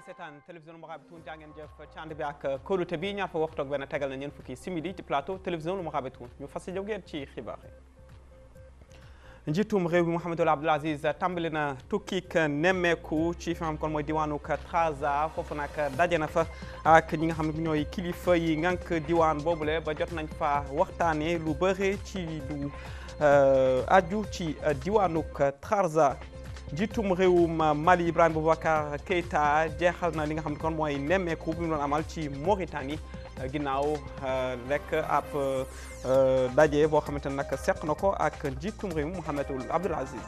seetaan télévision Mourabitoun jaa ngeen jëf ci ànd bi ak kóolute bi ñaar fa waxtu ak benn tegal na ñeent fukki simili ci plateau télévision Mourabitoun ñu fas yéene ngeen ci xibaar yi. njiitum réew mi Mouhamadou Abdoul Aziz tàmbali na tukkik nemmeeku ci fi nga xam kon mooy diwaanu Trarza foofu nag daje na fa ak ñi nga xam ne ñooy kilifa yi ngànk diwaan boobule ba jot nañ fa waxtaanee lu bëri ci lu aju ci diwaanu Trarza. njiitum réewum Mali Ibrahima Boubacar Keïta jeexal na li nga xam ne kon mooy nemmeeku bi mu doon amal ci Mauritanie ginnaaw rek ab daje boo xamante ne nag seq na ko ak njiitum réew Mouhamadou Abdoul Aziz.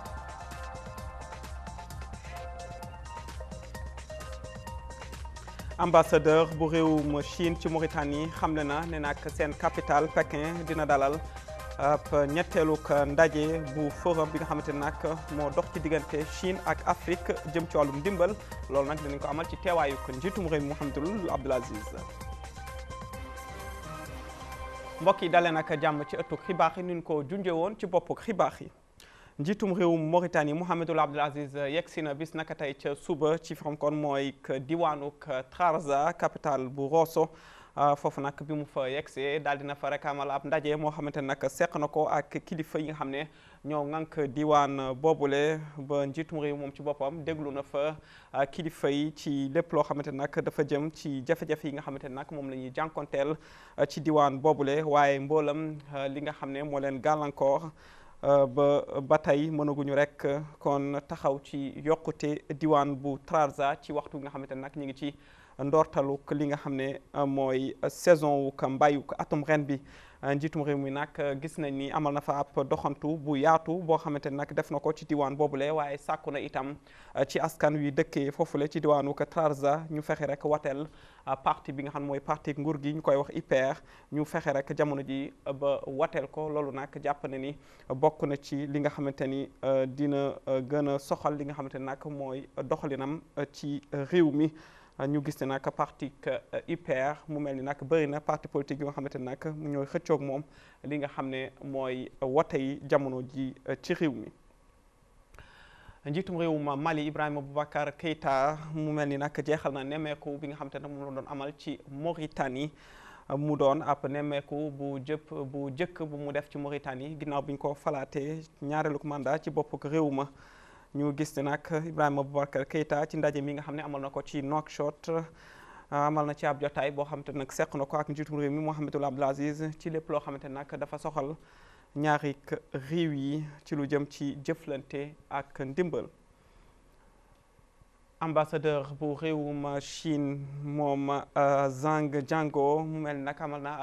ambassadeur bu réewum Chine ci Mauritanie xamle na ne nag seen capitale Pékin dina dalal. ab ñetteeluk ndaje bu forum bi nga xamante ne nag moo dox ci diggante Chine ak Afrique jëm ci wàllum ndimbal loolu nag dinañ ko amal ci teewaayu ko njiitum réew mi Mouhamadou Abdoul Aziz mbokk yi dalee nag jàmm ci ëttug xibaar yi ni ñu ko junjee woon ci boppuk xibaar yi njiitum réewum Mauritanie Mouhamadou Abdoul Aziz yegg si na bis naka tey ca suba ci xam kon mooy diwaanuk Trarza capitale bu Rosso foofu nag bi mu fa yegsee daal dina fa rek amal ab ndaje moo xamante ne nag seq na ko ak kilifa yi nga xam ne ñoo ŋànk diwaan boobule ba njiitum réew moom ci boppam déglu na fa kilifa yi ci lépp loo xamante ne nag dafa jëm ci jafe-jafe yi nga xamante ne nag moom la ñuy jànkonteel ci diwaan boobule waaye mboolam li nga xam ne moo leen gàllankoor ba ba tey mënaguñu rek kon taxaw ci yokkute diwaan bu Trarza ci waxtu nga xamante ne nag ñu ngi ci. ndoortaluk li nga xam ne mooy saison wu ka mbayuk atum ren bi njiitum réew mi nag gis nañ ni amal na fa ab doxantu bu yaatu boo xamante ne nag def na ko ci diwaan boobule waaye sàkku na itam ci askan wi dëkkee foofule ci diwaanu ka Trarza ñu fexe rek wateel parti bi nga xam ne mooy parti nguur gi ñu koy wax IPR ñu fexe rek jamono ji ba wateel ko loolu nag jàpp na ni bokk na ci li nga xamante ni dina gën a soxal li nga xamante ne nag mooy doxalinam ci réew mi ñu gis ne nag parti IPR mu mel ni nag bëri na parti politique yi nga xamante ne nag ñooy xëccoog moom li nga xam ne mooy wote yi jamono ji ci réew mi. njiitum réewum Mali Ibrahima Boubacar Keïta mu mel ni nag jeexal na nemmeeku bi nga xamante ne moom la doon amal ci Mauritanie mu doon ab nemmeeku bu jëpp bu jëkk bu mu def ci Mauritanie ginnaaw bi ñu ko falaatee ñaareelu mandat ci bopp réew ma. ñu gis ne nag Ibrahima Boubacar Keïta ci ndaje mi nga xam ne amal na ko ci Nouakchott amal na ci ab jotaay boo xamante ne nag seq na ko ak njiitum réew mi Mouhamadou Abdoul Aziz ci lépp loo xamante ne nag dafa soxal ñaari réew yi ci lu jëm ci jëflante ak ndimbal. ambassadeur bu réewum Chine moom Zhang Jianguo mu mel nag amal na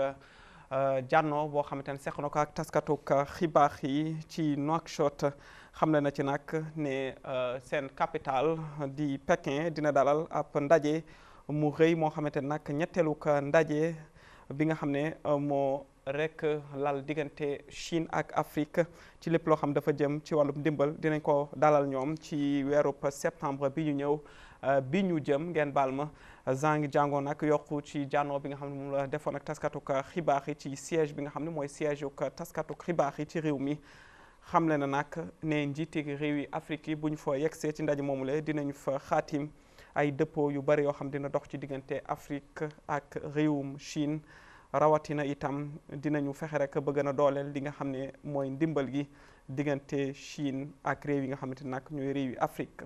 ab jànno boo xamante ne seq na ko ak taskatuk xibaar yi ci Nouakchott. xamle na ci nag ne seen capitale di Pékin dina dalal ab ndaje mu rëy moo xamante ne nag ñetteelu ka ndaje bi nga xam ne moo rek lal diggante Chine ak Afrique ci lépp loo xam dafa jëm ci wàllum ndimbal dinañ ko dalal ñoom ci weerub septembre bi ñu ñëw bi ñu jëm ngeen baal ma Zhang Jianguo nag yokku ci jànnoo bi nga xam ne moom la defoon ak taskatuk xibaar yi ci siège bi nga xam ne mooy siège uk taskatuk xibaar yi ci réew mi xamle na nag ne njiiti réew yi Afrique yi bu ñu fa yegsee ci ndaje moomule dinañ fa xaatim ay dëppoo yu bari yoo xam dina dox ci diggante Afrique ak réewum Chine rawatina itam dinañu fexe rek ba gën a dooleel li nga xam ne mooy ndimbal gi diggante Chine ak réew yi nga xamante nag ñooy réew yi Afrique.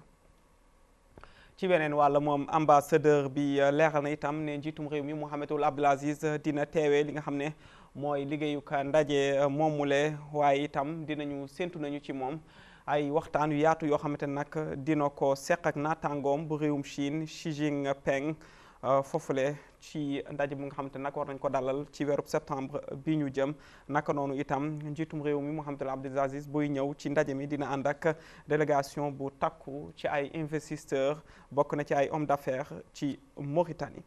ci beneen wàll moom ambassadeur bi leeral na itam ne njiitum réew mi Mouhamadou Abdoul Aziz dina teewee li nga xam ne. mooy liggéeyuka ndaje moomule waaye itam dinañu séntu nañu ci moom ay waxtaan yu yaatu yoo xamante ne nag dina ko seq ak naataangoom bu réewum Chine Xi Jinping foofule ci ndaje bu nga xamante ne nag war nañ ko dalal ci weerub septembre bi ñu jëm naka noonu itam njiitum réew mi Mouhamadou Abdoul Aziz buy ñëw ci ndaje mi dina ànd ak délégation bu takku ci ay investisseurs bokk na ci ay hommes d'affaires ci Mauritanie.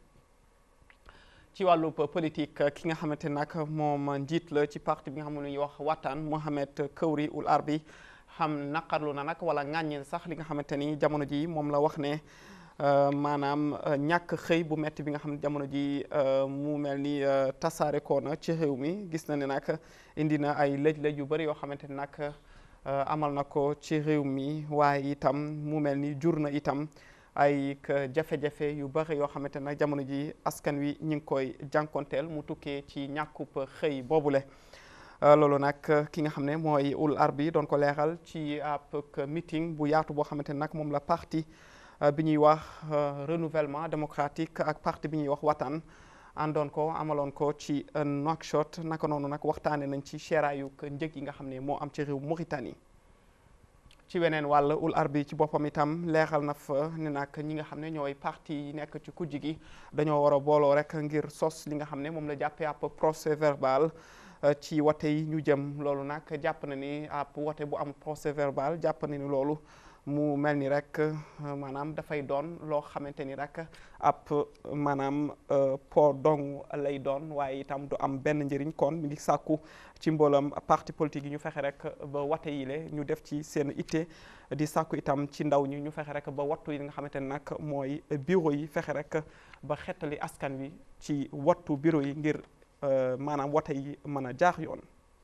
ci wàllu politique ki nga xamante nag moom njiit la ci parti bi nga xam ne ñuy wax Watan Mohamed Kawri Ould Arbi xam naqarlu na nag wala ŋàññi sax li nga xamante ni jamono ji moom la wax ne maanaam ñàkk xëy bu metti bi nga xam ne jamono ji mu mel ni tasaare ko na ci réew mi gis na ne nag indi na ay lëj-lëj yu bëri yoo xamante ni nag amal na ko ci réew mi waaye itam mu mel ni jur na itam ay jafe-jafe yu bëri yoo xamante nag jamono ji askan wi ñu ngi koy jànkonteel mu tukkee ci ñàkkub xëy boobule loolu nag ki nga xam ne mooy ul arbi doon ko leeral ci ab meeting bu yaatu boo xamante ne nag moom la parti bi ñuy wax renouvellement démocratique ak parti bi ñuy wax watan àndoon ko amaloon ko ci Nouakchott naka noonu nag waxtaane nañ ci seeraayu njëg yi nga xam ne moo am ci réew Mauritanie ci weneen wàll ul arbi ci boppam itam leeral na fa ne nag ñi nga xam ne ñooy parti yi nekk ci kujj gi dañoo war a booloo rek ngir sos li nga xam ne moom la jàppee ab procès verbal ci wote yi ñu jëm loolu nag jàpp na ni ab wote bu am procès verbal jàpp na ni loolu mu mel ni rek maanaam dafay doon loo xamante ni rek ab maanaam po dong lay doon waaye itam du am benn njëriñ kon mi ngi sàkku ci mboolam parti politique yi ñu fexe rek ba wate yi le ñu def ci seen itte di sàkku itam ci ndaw ñi ñu fexe rek ba wattu yi nga xamante ni nag mooy bureau yi fexe rek ba xettali askan wi ci wattu bureau yi ngir maanaam wate yi mën a jaax yoon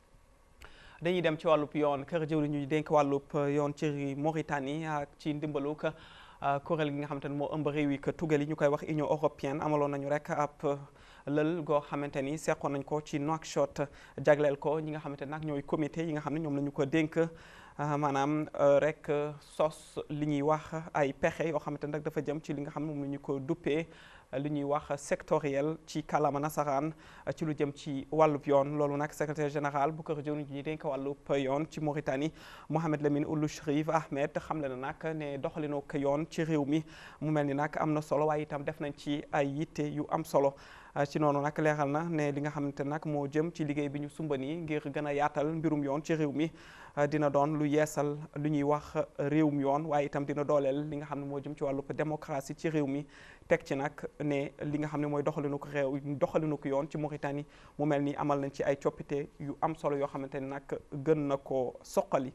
dañuy dem ci wàllub yoon kër jëwri ñuy dénk wàllub yoon ci Mauritanie ak ci ndimbalu kuréel gi nga xamante ne moo ëmb réew yi que tugal yi ñu koy wax Union européenne amaloon nañu rek ab lël goo xamante ni seqoon nañ ko ci Nouakchott jagleel ko ñi nga xamante nag ñooy comité yi nga xam ne ñoom la ñu ko dénk maanaam rek sos li ñuy wax ay pexe yoo xamante nag dafa jëm ci li nga xam ne moom la ñu ko duppee li ñuy wax sectoriel ci kàllaama nasaraan ci lu jëm ci wàllub yoon loolu nag secrétaire général bu kër jëwriñ ñi dénk wàllub yoon ci Mauritanie Mohamed Lamine Ould Chérif Ahmed xamle na nag ne doxalinu ko yoon ci réew mi mu mel ni nag am na solo waaye itam def nañ ci ay yitte yu am solo ci noonu nag leeral na ne li nga xamante nag moo jëm ci liggéey bi ñu sumbani ngir gën a yaatal mbirum yoon ci réew mi dina doon lu yeesal lu ñuy wax réewum yoon waaye itam dina dooleel li nga xam ne moo jëm ci wàllub démocratie ci réew mi teg ci nag ne li nga xam ne mooy doxalinu ko réew doxalinu ko yoon ci Mauritanie mu mel ni amal nañ ci ay coppite yu am solo yoo xamante ni nag gën na ko soqali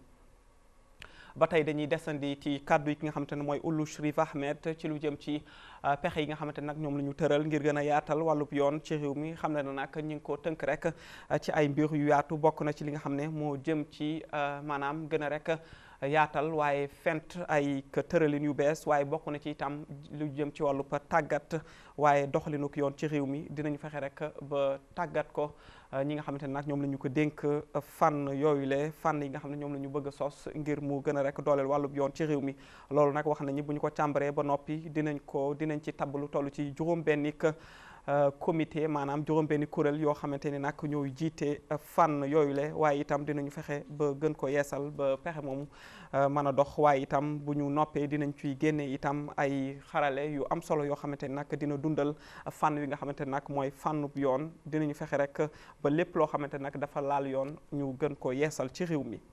ba tey dañuy desandi ci kàddu yi ki nga xamante ne mooy Ould Chérif Ahmed ci lu jëm ci pexe yi nga xamante ne nag ñoom la ñu tëral ngir gën a yaatal wàllub yoon ci réew mi xam ne na nag ñu ngi ko tënk rek ci ay mbir yu yaatu bokk na ci li nga xam ne moo jëm ci maanaam gën a rek yaatal waaye fent ay tëralin yu bees waaye bokk na ci itam lu jëm ci wàllu tàggat waaye doxalinu ko yoon ci réew mi dinañu fexe rek ba tàggat ko ñi nga xamante ne nag ñoom la ñu ko dénk fànn yooyu le fànn yi nga xam ne ñoom la ñu bëgg a sos ngir mu gën a rek dooleel wàllub yoon ci réew mi loolu nag wax nañu bu ñu ko càmbaree ba noppi dinañ ko dinañ ci tabb lu toll ci juróom-bennik comité maanaam juróom-benni kuréel yoo xamante ni nag ñooy jiite fànn yooyu le waaye itam dinañu fexe ba gën ko yeesal ba pexe moomu mën a dox waaye itam bu ñu noppee dinañ ciy génne itam ay xarale yu am solo yoo xamante ni nag dina dundal fànn wi nga xamante ni nag mooy fànnub yoon dinañu fexe rek ba lépp loo xamante ni nag dafa laal yoon ñu gën ko yeesal ci réew mi.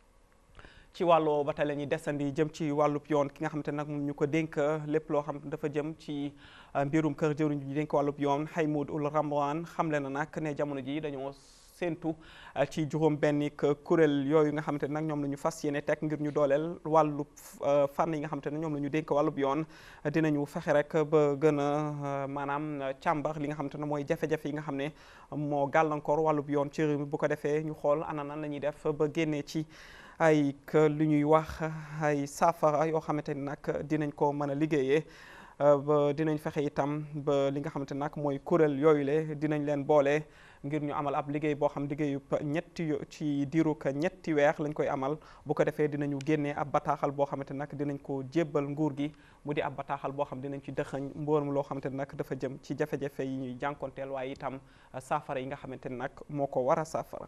ci wàllu ba tey la ñuy desandi jëm ci wàllub yoon ki nga xamante nag moom ñu ko dénk lépp loo xam dafa jëm ci mbirum kër jëwriñ ñu dénk wàllub yoon Haimoud Ould Ramwan xamle na nag ne jamono ji dañoo séentu ci juróom benni kuréel yooyu nga xamante ne nag ñoom la ñu fas yéene teg ngir ñu dooleel wàllub fànn yi nga xamante ne ñoom la ñu dénk wàllub yoon dinañu fexe rek ba gën a maanaam càmbar li nga xamante ne mooy jafe-jafe yi nga xam ne moo gàllankoor wàllub yoon ci réew mi bu ko defee ñu xool ana nan la ñuy def ba génnee ci ay lu ñuy wax ay saafara yoo xamante ni nag dinañ ko mën a liggéeyee ba dinañ fexe itam ba li nga xamante nag mooy kuréel yooyu le dinañ leen boole ngir ñu amal ab liggéey boo xam liggéeyu ñetti ci diirug ñetti weer lañ koy amal bu ko defee dinañu génnee ab bataaxal boo xamante nag dinañ ko jébbal nguur gi mu di ab bataaxal boo xam dinañ ci dëxañ mboorum loo xamante ne nag dafa jëm ci jafe-jafe yi ñuy jànkonteel waaye itam saafara yi nga xamante ne nag moo ko war a saafara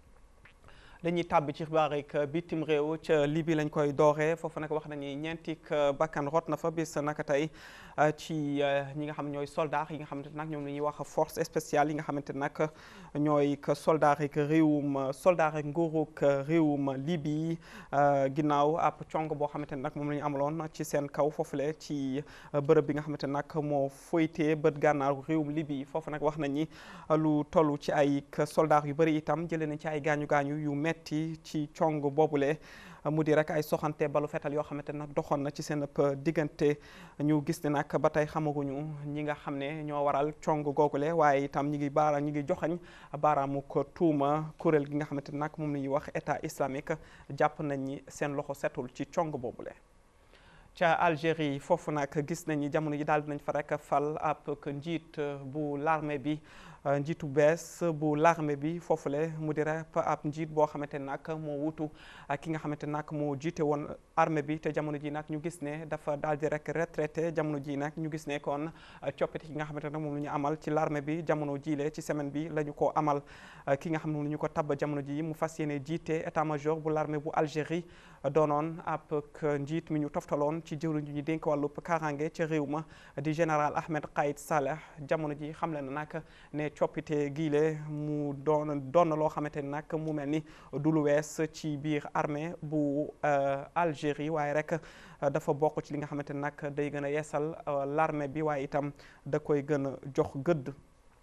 dañuy tàbb ci xibaar rek bitim réew ca Libye lañ koy dooree foofu nag wax nañu ñeenti bakkan rot na fa bis naka tey ci ñi nga xam ñooy soldat yi nga xamante nag ñoom la ñuy wax force spéciale yi nga xamante nag ñooy soldat rek réewum soldat rek nguurug réewum Libye ginnaaw ab cong boo xamante ne nag moom la ñu amaloon ci seen kaw foofule ci bërëb bi nga xamante nag moo foytee bët gànnaaru réewum Libye foofu nag wax nañ ni lu toll ci ay soldat yu bëri itam jëlee nañ ci ay gaañu gaañu yu metti ci cong boobule mu di rek ay soxante balu fetal yoo xamante nag doxoon na ci seen diggante ñu gis ne nag ba tey xamaguñu ñi nga xam ne ñoo waral cong googule waaye itam ñi ngi baara ñi ngi joxañ baaraamu ko tuuma kuréel gi nga xamante nag moom la ñuy wax état islamique jàpp nañ ni seen loxo setul ci cong boobule ca Algérie foofu nag gis nañ ni jamono ji daal dinañ fa rek fal ab njiit bu l'armée bi njiitu bees bu l'armée bi foofule mu di rek ab njiit boo xamante ne nag moo wutu ki nga xamante nag moo jiite woon armée bi te jamono ji nag ñu gis ne dafa daal di rek retraité jamono ji nag ñu gis ne kon coppite ki nga xamante nag moom la ñu amal ci l'armée bi jamono jiile ci semaine bi la ñu ko amal ki nga xam ne moom la ñu ko tabb jamono ji mu fas yéene jiite état-major bu l'armée bu Algérie doonoon ab njiit mi ñu toftaloon ci jëwriñ ji ñu dénk wàllub kaaraange ca réew ma di général Ahmed Qaïd Saleh jamono ji xam le na nag ne coppite giile mu doon doon na loo xamante ni nag mu mel ni du lu wees ci biir armée bu Algérie waaye rek dafa bokk ci li nga xamante ni nag day gën a yeesal l'armée bi waaye itam da koy gën a jox gëdd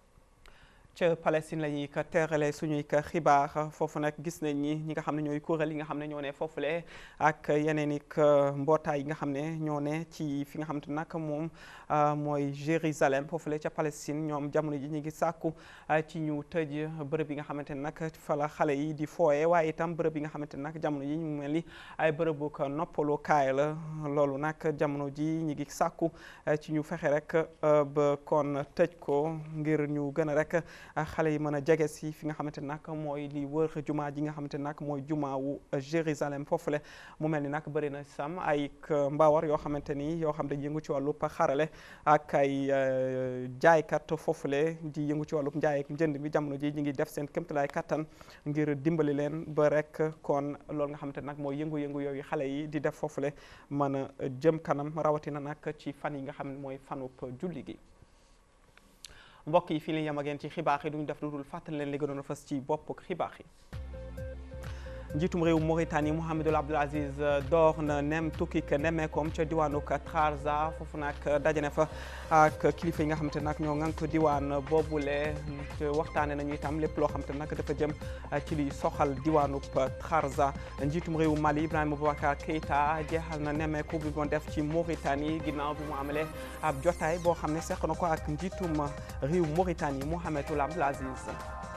ca Palestine la ñuy ko teerale suñuy ko xibaar foofu nag gis nañ ni ñi nga xam ne ñooy kuréel yi nga xam ne ñoo ne foofule ak yeneen i mbootaay yi nga xam ne ñoo ne ci fi nga xam te nag moom mooy Jérusalem foofule ca Palestine ñoom jamono ji ñu ngi sàkku ci ñu tëj bërëb yi nga xamante ne nag fa la xale yi di fooye waaye itam bërëb yi nga xamante ne nag jamono ji ñu mel ni ay bërëbu ko noppalu kaay la loolu nag jamono ji ñu ngi sàkku ci ñu fexe rek ba kon tëj ko ngir ñu gën a rek xale yi mën a jege si fi nga xamante nag mooy li wër jumaa ji nga xamante nag mooy jumaa wu Jérusalem foofule mu mel ni nag bëri na sam ay mbawar yoo xamante ni yoo xam dañ yëngu ci wàllub xarale ak ay jaaykat foofule di yëngu ci wàllub njaay ak njënd mi jamono ji ñu ngi def seen kéemtalaay kattan ngir dimbali leen ba rek kon loolu nga xamante nag mooy yëngu-yëngu yooyu xale yi di def foofule mën a jëm kanam rawatina nag ci fan yi nga xam ne mooy fanub julli gi mbokk yi fii la yem ak yéen ci xibaar yi duñu def lu dul fàttali leen li gënoon a fës ci bopp xibaar yi njiitum réew Mauritanie Mohamedou Abdel Aziz door na nem tukki ka nemmeekoom ca diwaanu Trarza foofu nag dajane fa ak kilifa yi nga xamante nag ñoo ŋànk diwaan boobule waxtaane nañu itam lépp loo xamante nag dafa jëm ci li soxal diwaanu Trarza njiitum réew Mali Ibrahima Boubacar Keïta jeexal na nemmeeku bi moon def ci Mauritanie ginnaaw bi mu amalee ab jotaay boo xam ne seq na ko ak njiitum réew Mauritanie Mohamedou Abdel Aziz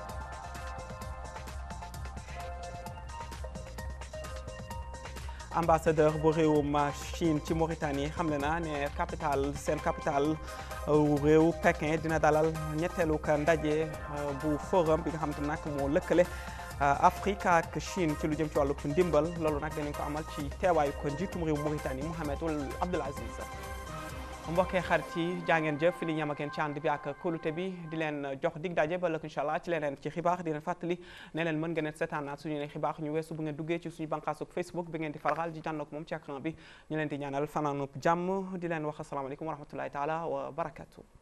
ambassadeur bu réewum Chine ci Mauritanie xamle na ne capital seen capital réew Pékin dina dalal ñetteelu ka ndaje bu forum bi nga xam te nag moo lëkkale Afrique ak Chine ci lu jëm ci wàllu ndimbal loolu nag danañ ko amal ci teewaayu ko njiitum réew Mauritanie Mohamedou Abdel Aziz mbokkee xarit yi jaa ngeen jëf fi li ñam ak yéen ci ànd bi ak kóolute bi di leen jox dig daje ba lëkk incha allah ci leneen ci xibaar di leen fàttali ne leen mën ngeen a seetaanaat suñu ne xibaar ñu weesu bu ngeen duggee ci suñu bànqaasuk Facebook bi ngeen di faral di jànnoog moom ci écran bi ñu leen di ñaanal fanaanub jàmm di leen wax asalaamaaleykum wa rahmatullahi taala wa barakatu